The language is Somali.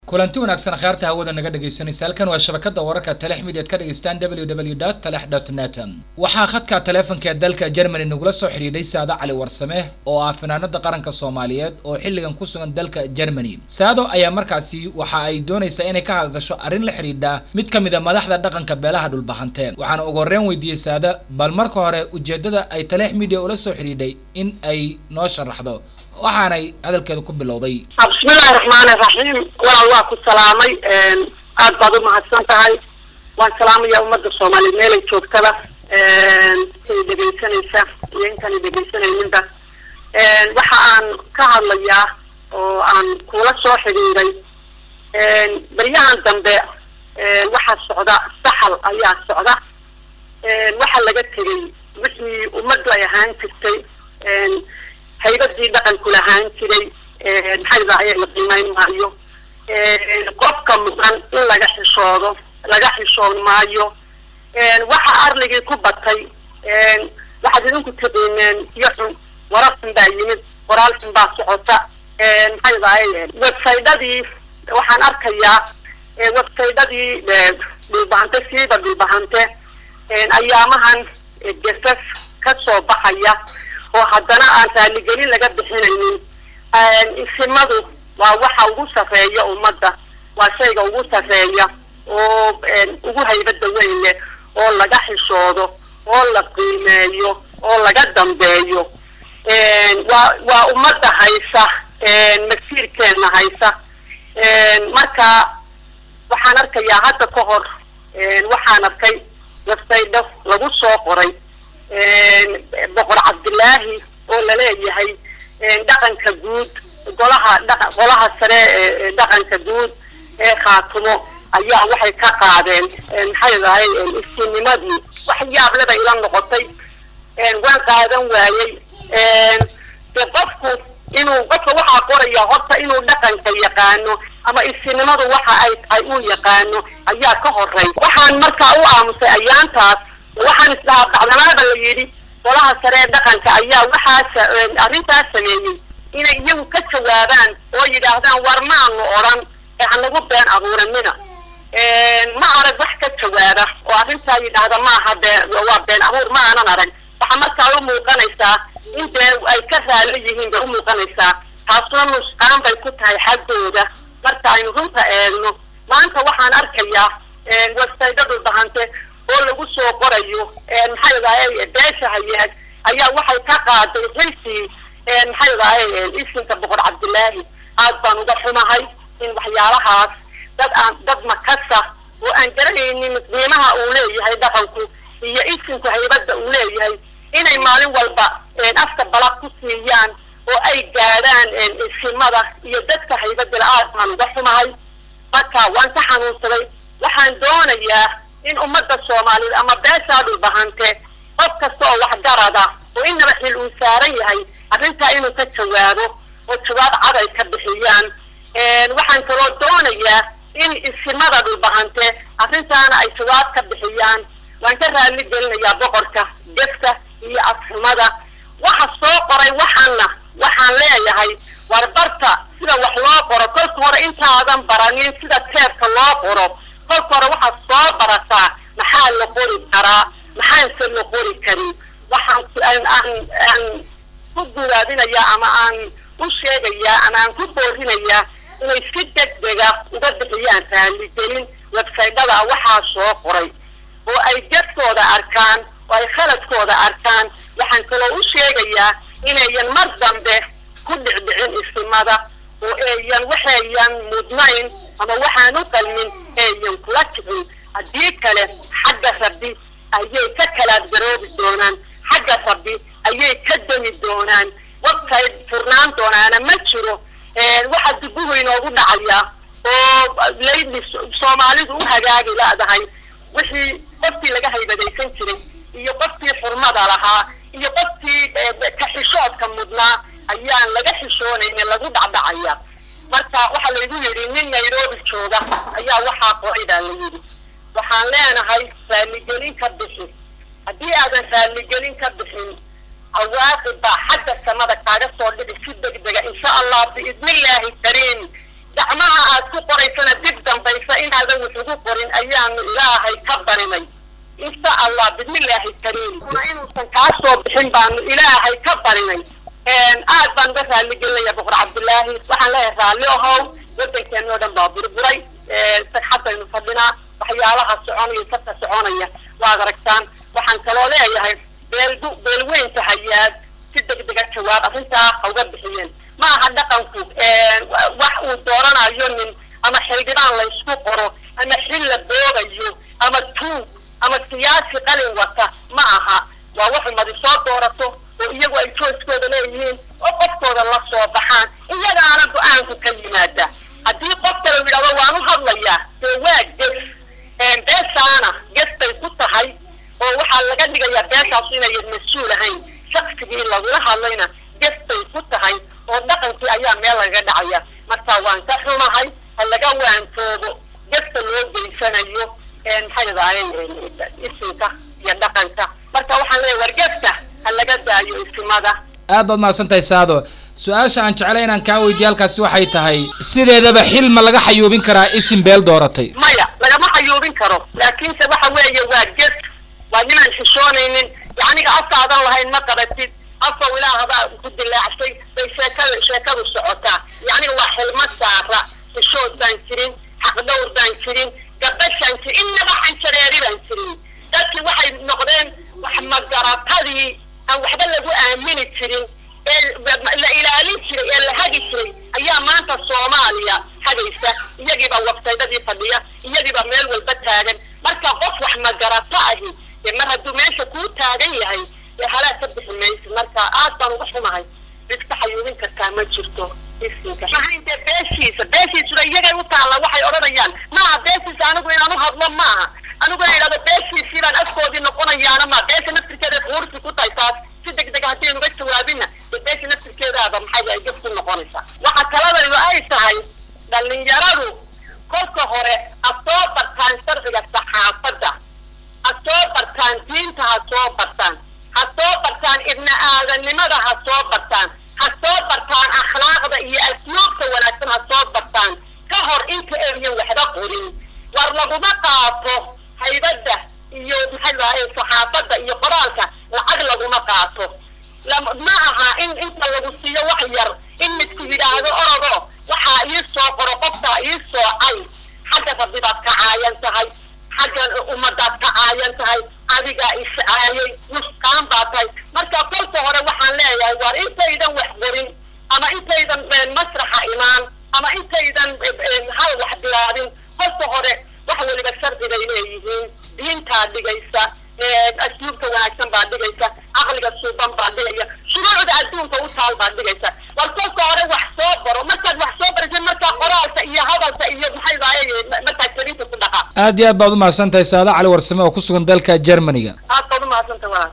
kulanti wanaagsan khaarta hawada naga dhegaysanaysa halkan waa shabakada wararka telex midiad ka dhegaystaan w w dot telex dot net waxaa khadka taleefanka ee dalka germany nagula soo xidhiidhay saado cali warsame oo ah fanaanada qaranka soomaaliyeed oo xilligan ku sugan dalka germany saado ayaa markaasi waxa ay doonaysaa inay ka hadasho arrin la xidhiidha mid ka mid a madaxda dhaqanka beelaha dhulbahanteen waxaana ugu horreyn weydiiyey saada bal marka hore ujeeddada ay telex media ula soo xidhiidhay in ay noo sharaxdo waxaanay hadalkeeda ku bilowday bismillahi raxmaani raxiim walaal waa ku salaamay aad baad u mahadsan tahay waan salaamaya ummadda soomaaliyeed meelay joogtada intay dhegaysanaysa iyo intaana dhegaysanayninba waxa aan ka hadlayaa oo aan kula soo xidhiiray baryahan dambe waxaa socda saxal ayaa socda waxaa laga tegay wixii ummaddu ay ahaan jirtay haybadii dhaqanku lahaan jiray maxay dahaye la qiimeyn maayo qofka mudan in laga xishoodo laga xishoon maayo waxa arligii ku batay waxaad idinku tiqiineen iyo xun warar xun baa yimid qoraal xun baa socota maxay dahaye websaydadii waxaan arkayaa websaydadii dhulbahante siiba dhulbahante ayaamahan gesas ka soo baxaya oo haddana aan raaligelin laga bixinaynin isimadu waa waxa ugu sarreeya ummadda waa shayga ugu sarreeya oo ugu haybada weyn leh oo laga xishoodo oo la qiimeeyo oo laga dambeeyo waa waa ummadda haysa masiirkeena haysa marka waxaan arkayaa hadda ka hor waxaan arkay websaydho lagu soo qoray boqor cabdilaahi oo laleeyahay dhaqanka guud golaha dha golaha sare ee dhaqanka guud ee khaatumo ayaa waxay ka qaadeen maxay dahay isinimadii wax yaableba ila noqotay waan qaadan waayey de qofku inuu qofka waxaa qoraya horta inuu dhaqanka yaqaano ama isinimadu waxa ay tahay uu yaqaano ayaa ka horey waxaan markaa u aamusay ayaantaas waxaan isdhahaa bacdanaaba la yidhi golaha sare ee dhaqanka ayaa waxaa arrintaas sameeyey inay iyagu ka jawaabaan oo yidhaahdaan war maanu odhan ee hanagu been abuuranina ma arag wax ka jawaaba oo arrintaa yidhaahda maaha been waa been abuur ma aanan arag waxaa markaa u muuqanaysaa in dee ay ka raali yihiin bay u muuqanaysaa taasuna nusqaan bay ku tahay xaggooda marka aynu runta eegno maanta waxaan arkayaa websaydo dhulbahante oo lagu soo qorayo maxay dahay beesha hayaag ayaa waxay ka qaaday xilkii maxay dahay isinka boqor cabdilaahi aad baan uga xumahay in waxyaalahaas dad aan dad makasa oo aan garanaynin qiimaha uu leeyahay dhaqanku iyo isinku haybadda uu leeyahay inay maalin walba afka balaq ku siiyaan oo ay gaadhaan isimada iyo dadka haybadala aad baan uga xumahay marka waan ka xanuunsaday waxaan doonayaa in ummadda soomaaliyeed ama beeshaa dhulbahante qof kasta oo waxgarada oo inaba xil uu saaran yahay arrintaa inuu ka jawaabo oo jawaab cad ay ka bixiyaan waxaan kaloo doonayaa in isimada dhulbahante arrintaana ay jawaab ka bixiyaan waan ka raali gelinayaa boqorka gefka iyo afxumada waxa soo qoray waxaana waxaan leeyahay war barta sida wax loo qoro kolka hore intaadan baranin sida teebka loo qoro kolka hore waxaad soo barataa maxaa la qori karaa maxaanse la qori karin waxaan aan aan ku gudaadinayaa ama aan u sheegayaa ama aan ku boorinayaa inay si degdega uga bixiyaan raaligelin websaydada waxaa soo qoray oo ay jadkooda arkaan oo ay khaladkooda arkaan waxaan kaloo u sheegayaa inayan mar dambe ku dhicdhicin isimada oo eeyan waxayan mudnayn ama waxaan u qalmin eeyan kula kicin haddii kale xagga rabbi ayay ka kalaadgaroobi doonaan xagga rabbi ayay ka demi doonaan waqtay furnaan doonaana ma jiro waxaa dubuhu inoogu dhacaya oo layli soomaalidu u hagaagi leedahay wixii qofkii laga haybadaysan jiray iyo qofkii xurmada lahaa iyo qofkii kaxishoodka mudnaa ayaan laga xishoonayna lagu dhacdhacaya marka waxaa laygu yidhi nin nairobi jooga ayaa waxaa qoray baa la yidhi waxaan leenahay raaligelin ka bixi haddii aadan raaligelin ka bixin cawaaqib baa xagga samada kaaga soo dhici si degdega insha allah biidnillaahi kariim gacmaha aad ku qoraysana dib dambaysa inaadan wax ugu qorin ayaanu ilaahay ka barinay insha allah bismillaahi kariim inuusan kaa soo bixin baanu ilaahay ka barinay aad baan uga raalli gelinaya boqor cabdillaahi waxaan leeyahay raalli ahow waddankeena oo dhan baa burburay sagxadaynu fadhinaa waxyaalaha soconaya sarka soconaya waad aragtaan waxaan kaloo leeyahay beelgu beelweynta hayaad si degdega jawaab arrintaa ha uga bixiyeen ma aha dhaqanku wax uu dooranayo nin ama xildhibaan la isku qoro ama xil la boogayo ama tuug ama siyaasi qalin wata ma aha waa wax umadi soo doorato oo iyagu ay jooskooda leeyihiin oo qofkooda la soo baxaan iyagaana go-aanku ka yimaada haddii qof kale u yidhahdo waan u hadlayaa dee waa ges beeshaana gestay ku tahay oo waxaa laga dhigayaa beeshaasu inayan mas-uul ahayn shaksigii lagula hadlayna gestay ku tahay oo dhaqankii ayaa meel lagaga dhacaya marka waan ka xumahay ha laga waantoobo gesta loo geysanayo maxay dadaayeen isinka iyo dhaqanka marka waxaan leeyahay war gesta ha laga daayo isimada aad baad mahadsan tahay saado su-aasha aan jeclay inaan kaa weydiiye halkaasi waxay tahay sideedaba xil ma laga xayuubin karaa isim beel dooratay maya lagama xayuubin karo laakiinse waxa weeye waa ged waa ninaan xishoonaynin yacniga afkaadan lahayn ma qabatid afow ilaahabaa ku dilaacsay bay sheekada sheekadu socotaa yacniga waa xilma saara xishood baan jirin xaqdhowr baan jirin gabashaan jirin innaba xanjareeri baan jirin dadkii waxay noqdeen wax magaratadii aan waxba lagu aamini jirin ee la ilaalin jiray ee la hagi jiray ayaa maanta soomaaliya hagaysa iyagiiba waftaydadii fadhiya iyagiiba meel walba taagan marka qof wax magarato ahi dee mar hadduu meesha kuu taagan yahay dee halaa ka bixi maysa marka aad baan uga xumahay iska xayuubin kartaa ma jirto isinka mahayntee beeshiisa beeshiisuna iyagay u taalla waxay odhanayaan maaha beeshiisa anigu inaan u hadlo maaha anigu ina idhahdo beeshiisii baan afkoodii noqonayaana ma beesha naftirkeeda quursi ku tahay taas si degdega haddii nuga jawaabina dee beesha naftirkeedaaba maxay ay gaf ku noqonaysaa waxa taladaydu ay tahay dhalinyaradu kolka hore ha soo bartaan sharciga saxaafadda ha soo bartaan diinta ha soo bartaan ha soo bartaan ibni aadanimada ha soo bartaan ha soo bartaan akhlaaqda iyo asluubta wanaagsan ha soo bartaan ka hor inta aynan waxba qorin war laguma qaato haybadda iyo maxay lahaye saxaafadda iyo qoraalka lacag laguma qaato ma aha in inta lagu siiyo wax yar in midku yidhaahdo orodo waxaa ii soo qoro qofkaa ii soocay xagga rabbibaad ka caayan tahay xagga ummadaad ka caayan tahay adigaa iscaayay nusqaan baa tahay marka kolka hore waxaan leeyahay waar intaydan wax qorin ama intaydan masraxa imaan ama intaydan hal wax bilaabin kolka hore wax weliba sharcigay leeyihiin diintaa dhigaysa asluubta wanaagsan baa dhigaysa caqliga suuban baa dhigaya shuruucda adduunka u taal baa dhigaysa war kolka hore wax soo baro markaad wax soo baraysa markaa qoraalka iyo hadalka iyo maxay daaye markaa jerinta ku dhaqa aad iyo aad baad umahadsan tahay saada cali warsame oo ku sugan dalka germaniga aad baad umahadsantahay walaal